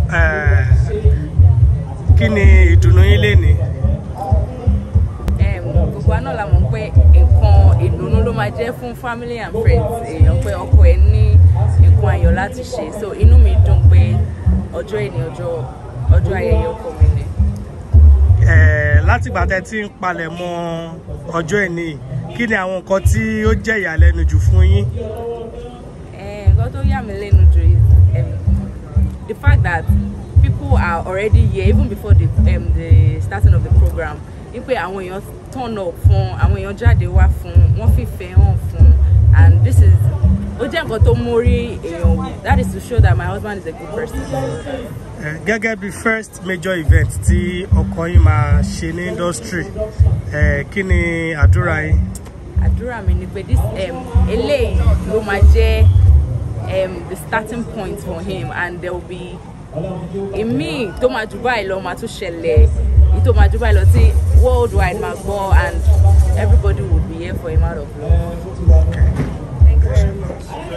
eh, kí ni ìdùnnú yín lénìí Em, gbogbo àná la mọ̀ pé nǹkan ìdùnnú ló máa jẹ́ fún family and friends èèyàn pé ọkọ ẹ̀ ní nǹkan ayọ̀ láti ṣe so inú mi dùn pé ọjọ́ ìní ọjọ́ ọjọ́ ayẹyẹ ọkọ mi ni. Eh, látìgbà tẹ́ ti ń palẹ̀ mọ́ ọjọ́ ìní yìí, kí ni àwọn nǹkan tí ó jẹ́ ìyàlẹ́nu jù fún yín Eh, nǹkan tó yà mí lẹ́nu jù is um, the fact that people are already here even before the, um, the starting of the program ní pé àwọn èèyàn turn up fún àwọn èèyàn jáde wá fún wọ́n fìfẹ́ hàn fún and this is ó jẹ́ nǹkan tó mórí èèyàn wù that is to show that my husband is a good person. Eh, gẹ́gẹ́ bí first major event tí ọkọ yín máa ṣe ní industry eh, kí ni àdúrà yín àdúrà mi ni pé this um, eléyìí ló máa jẹ́ um, the starting point for him and there will be èmi tó máa jù báyìí lọ máa tún ṣẹlẹ̀ èyí tó máa jù báyìí lọ tí worldwide máa gbọ́ and everybody will be here for him out of love. Okay. Thank you very much.